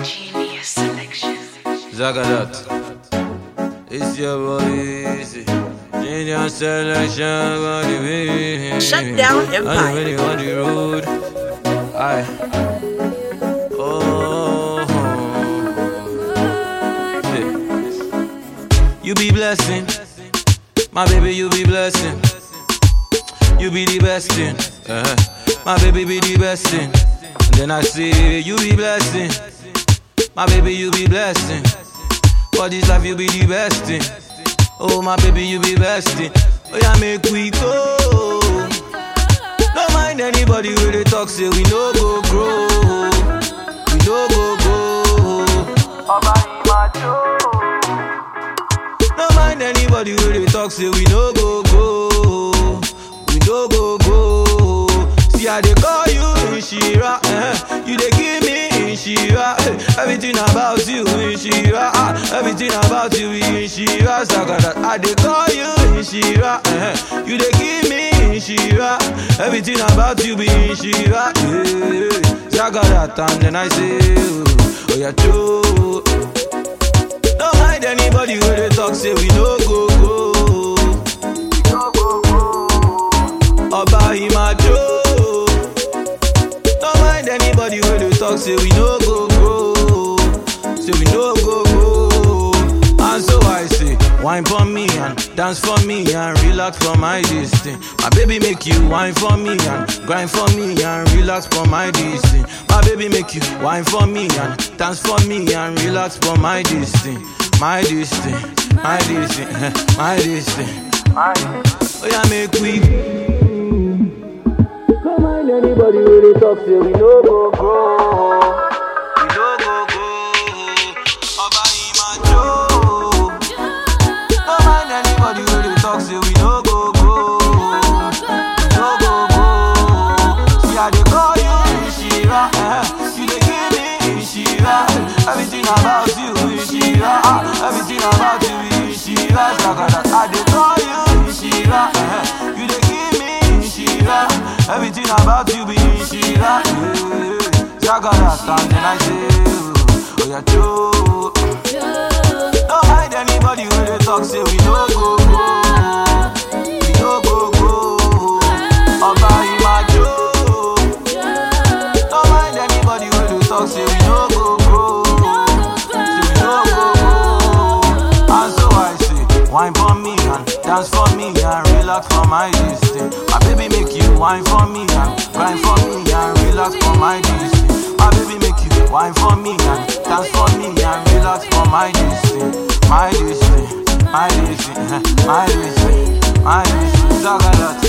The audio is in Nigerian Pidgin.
Genius selection. Zagadat. It's your boy Easy. Genius selection, body baby. Shut down Empire. I'm really on the road. Aye. Oh. Yeah. You be blessing. My baby, you be blessing. You be the best thing. Uh-huh. My baby be the best thing. And then I say, you be blessing. My baby, you be blessing. For this life, you be the best thing. Oh, my baby, you be best thing. Oh, yeah, make we go. Don't mind anybody when they talk, say we no go grow. We no go go. Don't mind anybody when they talk, say we no go go. We no go go. See, I they call you Inshira. Eh? You they give me Inshira. Eh? Everything about you Inshira. Ah, everything about you Inshira. Sagada. I they call you Inshira. Eh? You they give me Inshira. Everything about you be Inshira. Yeah. Sagada. And then I say, oh, oh yeah, true. Don't mind anybody when they talk, say we no go go. Ọba Imajo. Don't mind anybody when they talk, say we no go go. Say we no go go. And so I say, wine for me and dance for me and relax for my distance. My baby make you wine for me and grind for me and relax for my distance. My baby make you wine for me and dance for me and relax for my distance. My distance, my distance, my distance. Oh yeah, make we don't mind anybody when they talk, say we no go grow. We no go go. Ọba Imajo. Don't mind anybody when they talk, say we no go go. We no go go. See how they call you Inshira. Eh? You they give me Inshira. Everything about you Inshira. Ah, everything about you Inshira. Sagada. I they call you Inshira. Eh? You they give me Inshira. Everything about you be Inshira. Yeah. Sagada. And then I say, oh yeah, true. Don't hide anybody when they talk, say we no go go. We no go go. Ọba Imajo. Don't mind anybody when they talk, say we no go go. Say we no go go. And so I say, wine for me and dance for me and relax for my distance. My baby make you wine for me and grind for me and relax for my distance. My baby make you wine for me and dance for me and relax for my distance. My distance, my distance, my distance, my distance. Zagalat.